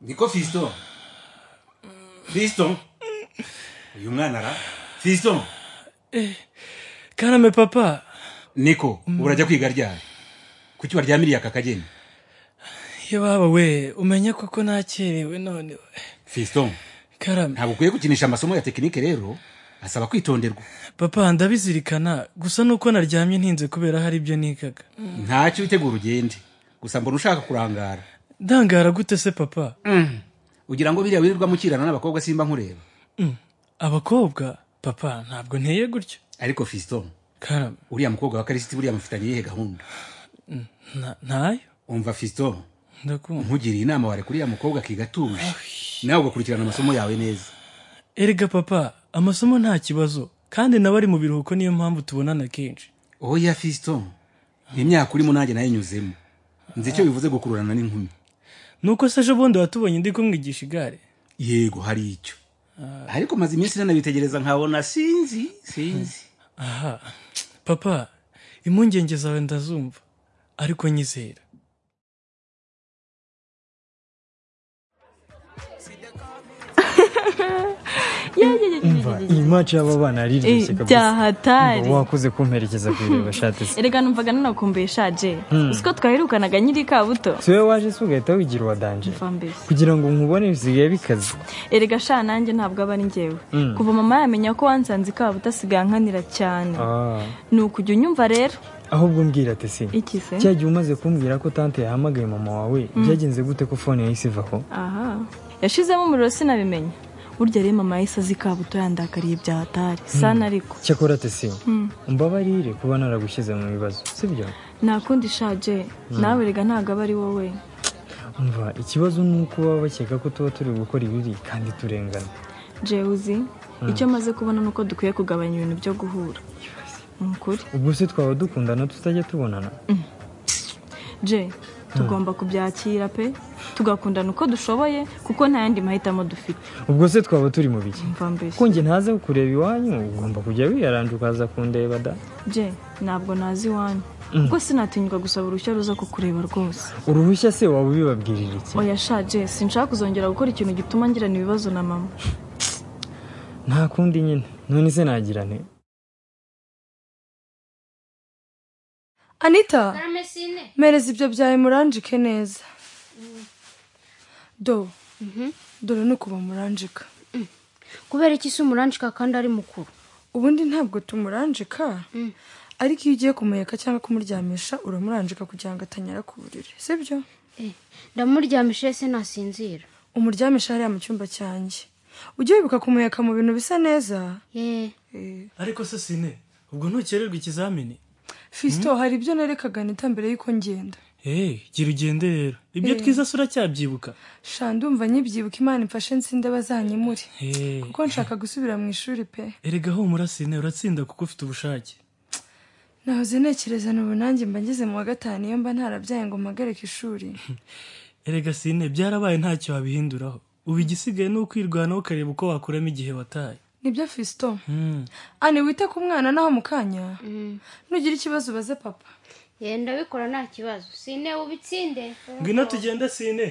niko fisito fisito uyu mwana ara fisito karame papa niko ubu urajya kwiga ryari kuki waryamiriye aka kageni iyo baba we umenya koko nakerewe none we fisito karame ntabwo ukwiye gukinisha amasomo ya tekinike rero asaba kwitonderwa papa ndabizirikana gusa nuko naryamye ntinze kubera hari ibyo nigaga ntacyo witegura ugende gusa mbona ushaka kurangara ndangara gute se papa ugira ngo biriya wirirwa mukirana n'abakobwa simba nkureba abakobwa papa ntabwo nteye gutyo ariko fisito karame uriya mukobwa wa karisiti buriya mufitanye iyihe gahunda nta- ntayo umva fisito ndakumva nkugiriye inama ware uriya mukobwa akiga atuje nawe ugakurikirana amasomo yawe neza erega papa amasomo nta kibazo kandi nawe ari mu biruhuko niyo mpamvu tubonana kenshi oya fisito imyaka urimo nanjye nayinyuzemo nzi icyo bivuze gukururana n'inkumi nuko se ejo bundi watubonye ndi kumwigisha igare yego hari icyo ariko maze iminsi nanabitegereza nkabona sinzi sinzi aha papa impungenge zawe ndazumva ariko nyizera umva iyi maci y'aba bana yariryoshye Eh, kabisa byahatari Umva, wakoze kumperekeza ku ireba shati se erega numvaga nanakumbuye shaje uzi ko twaherukanaga nyiri kabuto si wowe waje se ugahita wigira uwa danje mva mbese kugira ngo nkubone bisigaye bikaze erega sha nanjye ntabwo aba ari njyewe kuva mama yamenya ko wansanze kabuto asigaye ankanira cyane Ah, ni ukujya unyumva rero ahubwo mbwira ati si iki se cya gihe umaze kumbwira ko tante yahamagaye mama wawe byagenze gute ko fone yahise ivaho aha yashizemo umuriro sinabimenya burya rero mama yahise azi kabuto yandakariye byahatari sana ariko cyakora ati si umbabarire kuba naragushyize mu bibazo sibyo nta kundi shaje nawe erega ntabwo aba ari wowe umva ikibazo ni uko baba bakeka ko tuba turi gukora ibibi kandi turengana jewuzi icyo amaze kubona ni uko dukwiye kugabanya ibintu byo guhura ni ukuri ubwo se twaba dukundana tutajya tubonana je tugomba kubyakira pe tugakundana uko dushoboye kuko nta yandi mahitamo dufite ubwo se twaba turi mu biki mva mbese ko njye ntaze kureba iwanyu ugomba kujya wiyaranje ukaza kundeba da je ntabwo nazi iwanyu kuko sinatinyuka gusaba uruhushya ruza kukureba rwose uruhushya se waba ubibabwirira iki oya sha je sinshaka kuzongera gukora ikintu gituma ngirana ibibazo na mama nta kundi nyine none se nagira nte anita karame sine mpereza ibyo byawe muranjike neza do dore ni ukuba muranjika kubera iki si umuranjika kandi ari mukuru ubundi ntabwo tumuranjika ariko iyo ugiye kumuheka cyangwa kumuryamisha uramuranjika kugira ngo atanyara ku buriri sibyo ndamuryamishije se nasinzira umuryamisha hariya mu cyumba cyanjye ujye wibuka kumuheka mu bintu bisa neza yeee ariko se sine ubwo ntukererwa ikizamini fisito hari ibyo nerekaga anita mbere y'uko ngenda eee gira ugende rero ibyo twiza se uracyabyibuka sha ndumva nyibyibuka imana imfashe nsinda bazanyimure eee kuko nshaka gusubira mu ishuri pe erega humura sine uratsinda kuko ufite ubushake nahoze ntekereza n'ubu nanjye mba ngeze mu wa gatanu iyo mba ntarabyaye ngo mpagare ku ishuri erega sine byarabaye ntacyo wabihinduraho ubu igisigaye ni ukwirwanaho ukareba uko wakuramo igihe wataye nibyo fisito ane wite ku mwana naho mu kanya nugira ikibazo ubaze papa yeee ndabikora nta kibazo sine ubitsinde ngwino tugende sine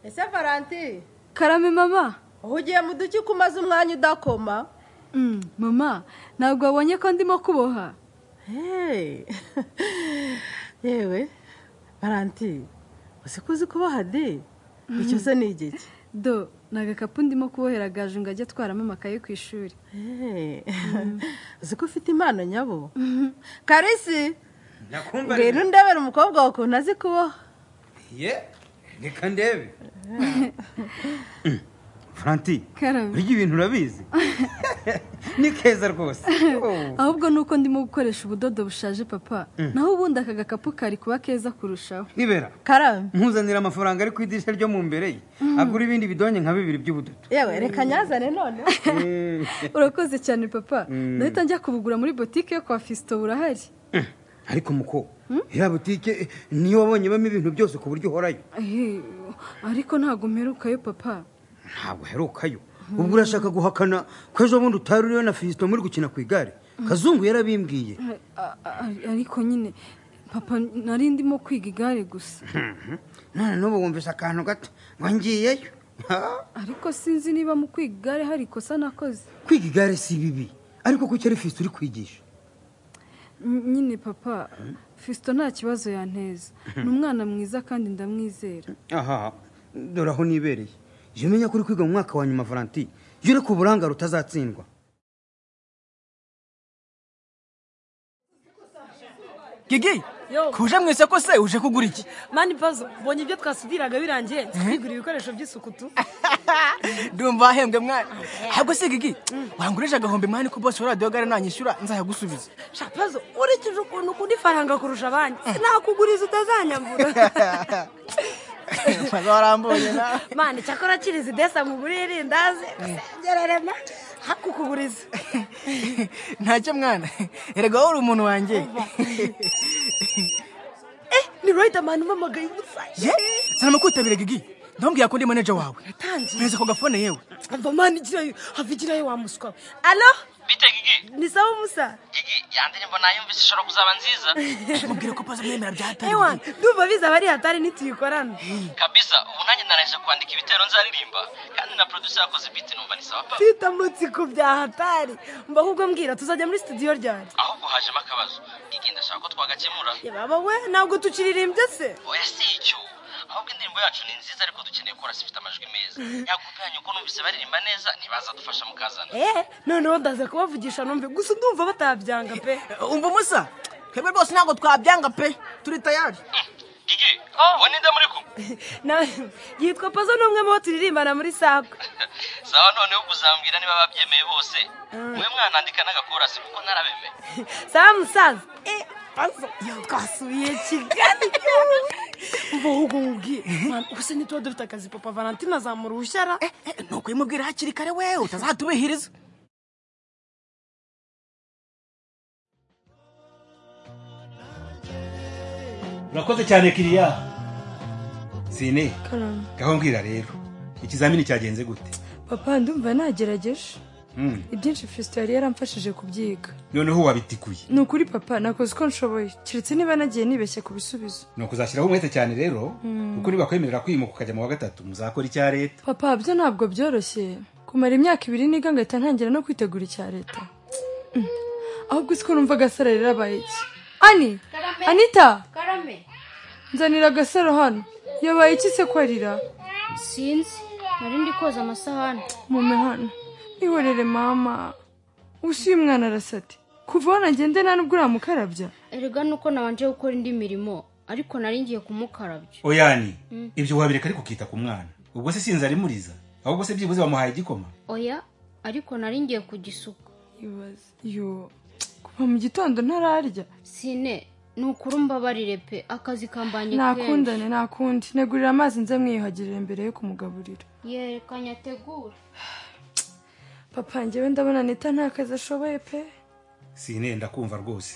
ese valanti karame mama aho ugiye mu duki ko umaze umwanya udakoma Mm, mama ntabwo wabonye ko ndimo kuboha heee yewe valanti usikuzi kuboha de icyo se ni igiki do ni agakapu ndimo kubohera gaju ngo ajye atwaramo amakaye ku ishuri Hey. uzi ko ufite impano nyabo karisi nakumva ngwino ndebera umukobwa wawe ukuntu azi kuboha ye reka ndebe franti Karame. urya ibintu urabizi ni keza rwose Oh. ahubwo ni uko ndimo gukoresha ubudodo bushaje papa naho ubundi aka gakapu kari kuba keza kurushaho ibera karame mpuzanira amafaranga ari ku idirishya ryo mu mbere ye agura ibindi bidonye nka bibiri by'ubududu yewe reka nyazane noneho Eh, urakoze cyane papa ndahita njya kubugura muri botike yo kwa fisito burahari ariko muko ya butike niyo wabonye bamo ibintu byose ku buryo uhorayo Ehe, ariko ntabwo mperukayo papa ntabwo aherukayo ubwo urashaka guhakana ko ejo bundi utari uriyo na fisito muri gukina ku igare kazungu yarabimbwiye A- a- ariko nyine papa nari ndimo kwiga igare gusa none n'ubu wumvise akantu gato ngo ngiyeyo Ha? ariko sinzi niba mu kwiga igare hari ikosa nakoze kwiga igare si bibi ariko kuki ari fisito uri kwigisha Ny- nyine papa fisito nta kibazo yanteza ni umwana mwiza kandi ndamwizera aha dore aho nibereye jya umenya ko uri kwiga mu mwaka wa nyuma valanti jya ureka uburangare utazatsindwa gigi kuje mwese ko se uje kugura iki mani pazo mbonye ibyo twasudiraga birangiye twigura ibikoresho by'isuku tu ndumva ahembwe mwana ahubwo se gigi wangurisha agahombe mani ko bose radiyo gare nanyishyura nzayagusubiza shapazo urikije ukuntu ukunda ifaranga kurusha abandi sinakuguriza utazanyambura maze warambonye nawe mani cyakora kiriza idesa muguriye irindazi usengererema hakukuguriza ntacyo mwana erega wowe uri umuntu wanjye ni riderman umamagaye ubusa ye sana kwitabira gigi ndambwira ko ndi manager wawe meze ko gafone yewe umva mani igirayo hava igirayo wa muswa we alo bite gigi ni sawa musa gigi ya ndirimbo nayumvise ishobora kuzaba nziza mubwire ko pazo mwemera byahatari ewa ndumva bizaba ari hatari nituyikorana kabisa ubu nanjye narangije kwandika ibitero nzaririmba kandi na producer yakoze beat numva ni sawa pa titamutse ku bya hatari mba ahubwo mbwira tuzajya muri studio ryanjye ahubwo hajemo akabazo gigi ndashaka ko twagakemura baba we ntabwo tukiririmbye se oya si icyo ahubwo indirimbo yacu ni nziza ariko dukeneye korasi ifite amajwi meza yakopi yanyu ko numvise baririmba neza ntibaza dufasha mukazana eh noneho ndaza kubavugisha numve gusa ndumva batabyanga pe umva umusa twebwe rwose ntabwo twabyanga pe turi tayari gigi ubu ninde muri kumwe Na- yitwa pazo ni umwe mu bo turirimbana muri sako sawa noneho kuzambwira niba babyemeye bose mwe mwanandika n'agakorasi kuko narabemeye sawa musaza eh pazo yo twasubiye kigali yewe. mva ahubwo nkubwiye Man, ubuse ntituba dufite akazi papa valentina azamura ubushyara nuko uyimubwira hakiri kare we utazatubihiriza urakoze cyane kiriya sine karame gaho mbwira rero ikizamini cyagenze gute papa ndumva nagerageje Mm, ibyinshi fisito yari yaramfashije kubyiga noneho wabitikuye ni ukuri papa nakoze uko nshoboye keretse niba nagiye nibeshye ku bisubizo ni ukuzashyiraho umwete cyane rero Mm. kuko nibakwemerera kwimuka ukajya mu wa gatatu muzakora icya leta papa byo ntabwo byoroshye kumara imyaka ibiri niga ngahita ntangira no kwitegura icya leta Mm. ahubwo uzi ko numva agasaro rirabaye iki ani anita karame nzanira agasaro hano yabaye iki se kwarira sinzi nari ndi koza amasahani mume hano ihorere mama usi uyu mwana arasate kuva aho nagende nta nubwo uramukarabya erega nuko nabanje gukora indi mirimo ariko nari ngiye kumukarabya oyani Mm. ibyo wabireka ariko ukita ku mwana ubwo se sinzarimuriza ahubwo se byibuze bamuhaye igikoma oya ariko nari ngiye kugisuka yo kuva mu gitondo ntararya sine ni ukuri mbabarire pe akazi kambanye nakundane nakundi negurira amazi nze mwiyuhagirire mbere yo kumugaburira yerekanye ategura papa njyewe ndabona neta nta kazi ashoboye pe sine ndakumva rwose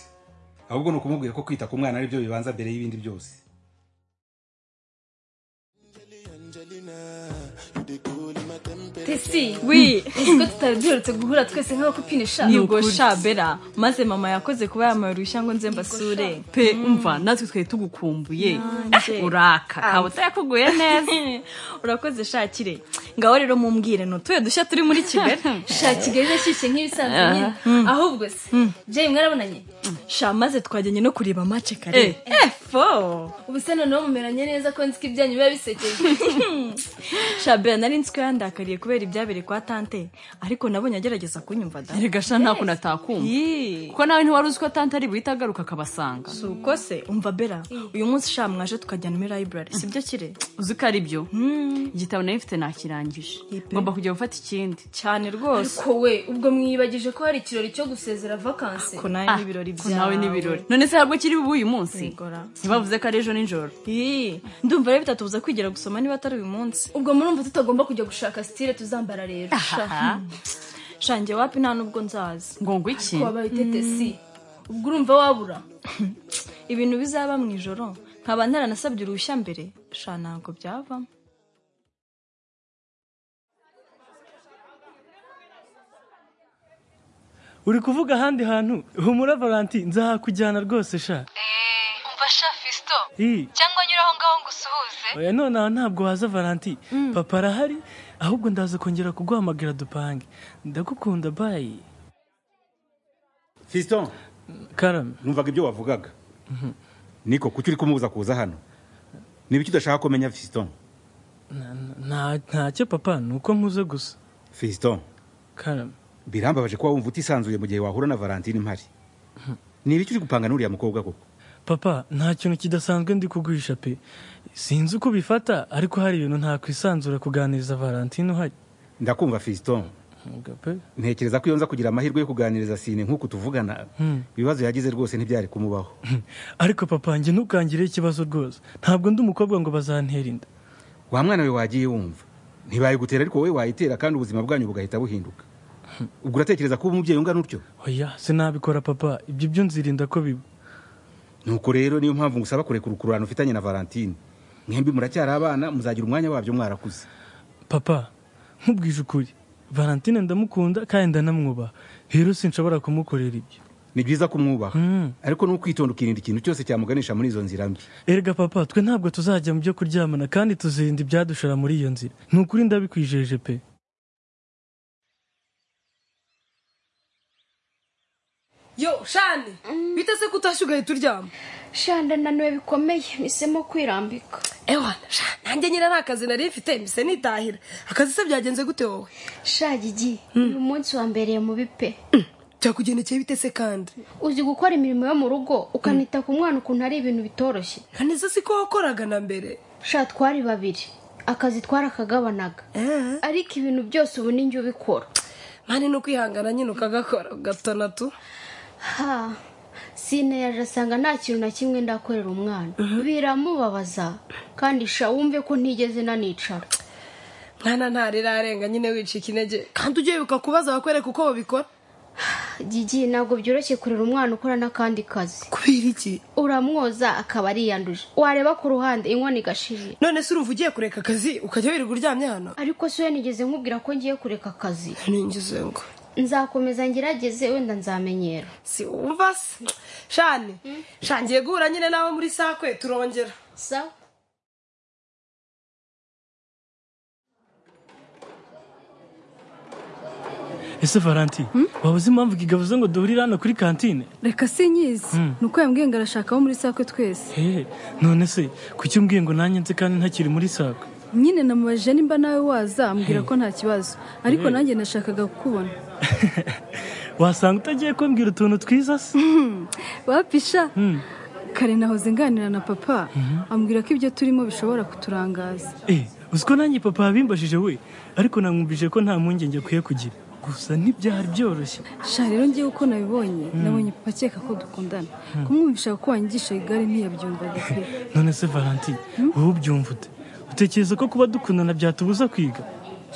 ahubwo ni ukumubwira ko kwita ku mwana aribyo bibanza mbere y'ibindi byose tesi wi uzi ko tutari duherutse guhura twese nk'abakupine sha ni ubwo shabera maze mama yakoze kuba yambaye uruhushya ngo nze mbasure pe umva natwe twari tugukumbuye Nanjye. uraka Ah. kaba utayakuguye neza urakoze shakire ngaho rero mumbwire nutuye dushya turi muri kigali sha kigali irashyushye nk'ibisanzwe Ah, nyine mm. ahubwo se jay mwarabonanye sha maze twajyanye no kureba mace kare efo ubu se noneho mumeranye neza ko nzi ko ibyanyu biba bisekeje shabera nari nzi ko yandakariye kubera ibyabereye kwa tante ariko nabonye agerageza kunyumva da erega sha nta kuntu atakumva kuko nawe ntiwari uzi ko tante ari buhite agaruka akabasanga si uko se umva bera uyu munsi sha mwaje tukajyana muri library sibyo kire uzi ko ari byo igitabo nari mfite nakirangije ngomba kujya gufata ikindi cyane rwose ariko we ubwo mwiyibagije ko hari ikirori cyo gusezera vakansi ko nawe n'ibirori ko nawe byawe. n'ibirori none se habwo kiri bube uyu munsi ntibavuze ko ari ejo nijoro Ii, ndumva rero bitatubuza kwigira gusoma niba atari uyu munsi ubwo murumva tutagomba kujya gushaka sitire tuzambara rero Sha. shange wapi nta nubwo nzaza ngo ngo iki wabaye tetesi ubwo urumva wabura ibintu bizaba mu ijoro nkaba ntaranasabye uruhushya mbere sha ntabwo byavamo uri kuvuga ahandi hantu humura valanti nzahakujyana rwose sha umva sha fisito Ii. cyangwa nyura aho ngaho ngo usuhuze oya none aho ntabwo waza valanti papa arahari ahubwo ndaza kongera kuguhamagara dupange ndagukunda bayi fiston karame numvaga ibyo wavugaga niko kuki uri kumubuza kuza hano ni ibiki udashaka kumenya fiston Na- na- nta- ntacyo papa ni uko mpuze gusa fiston karame birambabaje kuba wumva utisanzuye mu gihe wahura na valentine mpari ni ibiki uri gupanga n'uriya mukobwa koko papa nta kintu kidasanzwe ndi kuguhisha pe sinzi uko ubifata ariko hari ibintu ntakwisanzura kuganiriza valentine uhari ndakumva fiston Mwuga pe ntekereza ko iyo nza kugira amahirwe yo kuganiriza sine nk'uku tuvugana Hmm. ibibazo yagize rwose ntibyari kumubaho ariko papa njye ntukangire ikibazo rwose ntabwo ndi umukobwa ngo bazantera inda wa mwana we wagiye wumva ntibayigutera ariko wowe wayitera kandi ubuzima bwanyu bugahita buhinduka ubwo uratekereza ko uba umubyeyi ungana utyo oya sinabikora papa ibyo byo nzirinda ko biba nuko rero niyo mpamvu ngusaba kurekura ukururano ufitanye na valentine mwembi muracyari abana muzagira umwanya wabyo mwarakuze papa nkubwije ukuri valentine ndamukunda kandi ndanamwubaha rero sinshobora kumukorera ibyo ni byiza kumwubaha ariko n'ukwitonda ukirinda ikintu cyose cyamuganisha muri izo nzira mbi erega papa twe ntabwo tuzajya mu byo kuryamana kandi tuzirinda ibyadushora muri iyo nzira ni ukuri ndabikwijeje pe yo shani bita se ko utashye ugahita uryama shanda nananiwe bikomeye mpisemo kwirambika ewana sha nanjye nyine nta kazi nari mfite mbise nitahira akazi se byagenze gute wowe sha gigi uyu munsi wambereye mubi pe byakugendekeye bite se kandi uzi gukora imirimo yo mu rugo ukanita ku mwana ukuntu ari ibintu bitoroshye nkaniza si ko wakoraga na mbere sha twari babiri akazi twarakagabanaga ariko ibintu byose ubu ni njye ubikora mani ni ukwihangana nyine ukagakora gatonatu ha sine yaje asanga nta kintu na kimwe ndakorera umwana biramubabaza kandi sha wumve ko ntigeze nanicara mwana ntarirarenga nyine wicika intege kandi ujye wibuka kubaza bakwereka uko babikora gigi ntabwo byoroshye kurera umwana ukora n'akandi kazi kubera iki uramwoza akaba ariyanduje wareba ku ruhande inkono igashirira none se urumva ugiye kureka akazi ukajya wirirwa uryamye hano ariko si we nigeze nkubwira ko ngiye kureka akazi ningize ngo nzakomeza ngerageze wenda nzamenyera si wumva se shani shangiye guhura nyine nawe muri sakwe turongera sawa ese valentine waba uzi impamvu kigavuze ngo duhurire hano kuri kantine reka sinyizi Mm. ni uko yambwiye ngo arashaka abo muri sakwe twese hehe none se kuki umbwiye ngo nanjye nze kandi ntakiri muri sako nyine namubajije nimba nawe waza ambwira Hey. ko nta kibazo ariko Hey. nanjye nashakaga kukubona wasanga utagiye kumbwira utuntu twiza se wapisha Hmm. kare nahoze nganira na papa ambwira ko ibyo turimo bishobora kuturangaza Eh, uzi ko nanjye papa yabimbajije we ariko namwumvije ko nta mpungenge akwiye kugira gusa ntibyari byoroshye sha rero ngewe uko nabibonye nabonye papa akeka ko dukundana kumwumvisha ko wanyigisha igare ntiyabyumvaga pe none se valentine wowe ubyumva ute utekereza ko kuba dukundana byatubuza kwiga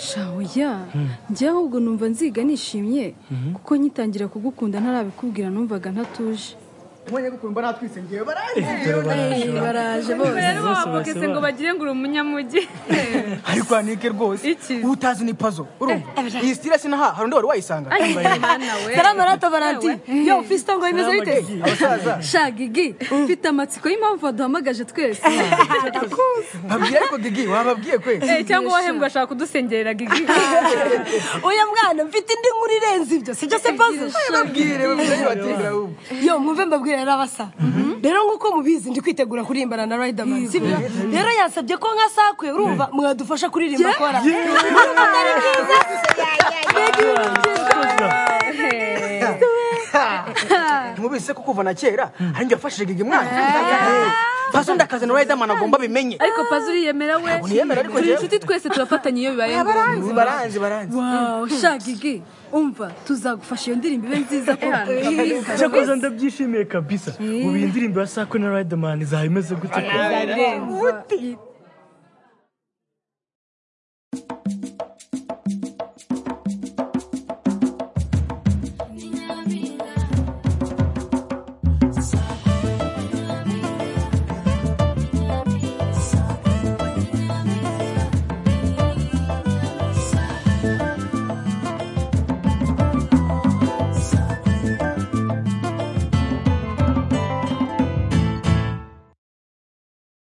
sha oya njyewe ahubwo numva nziga nishimye kuko nkitangira kugukunda ntarabikubwira numvaga ntatuje nkonyagukuru mbona twise ngewe baraje baraje. Eh, baraje bose. rero Bose bavugese bose ngo bagire ngo uri umunyamugi ariko hanike rwose utazi ni pazo urumva iyi sitira sinaha hari undi wari wayisanga Ay, mwana we. Salama rata, Valentine. yo fisito ngo bimeze Salama, bite Gigi. Abasaza. sha gigi mfite amatsiko y'impamvu waduhamagaje twese babwira ariko gigi wababwiye kwe Eh, cyangwa wahembwa ashaka kudusengerera gigi uyu mwana mfite indi nkuru irenze ibyo sibyo se pazo babwire babwire batindira ahubwo yo mwumve mbabwire rero abasa rero nk'uko mubizi ndi kwitegura kurimbana na riderman sibyo rero yansabye ko nka sakwe urumva mwadufasha kuririmba kora Urumva atari byiza? Mbega ibintu tumubise ko kuva na kera ari njye wafashije gigi mwana Eh, pazo ndakazana riderman agomba abimenye ariko pazi uriyemera we niyemera, ariko turi njyewe- inshuti twese turafatanya iyo bibaye ngombwa baranzi baranzi Wow, sha gigi umva tuzagufasha iyo ndirimbo ibe nziza ko cyakoze ndabyishimiye kabisa ubu iyi ndirimbo ya sako na riderman izaba imeze gute ko? Izarenza.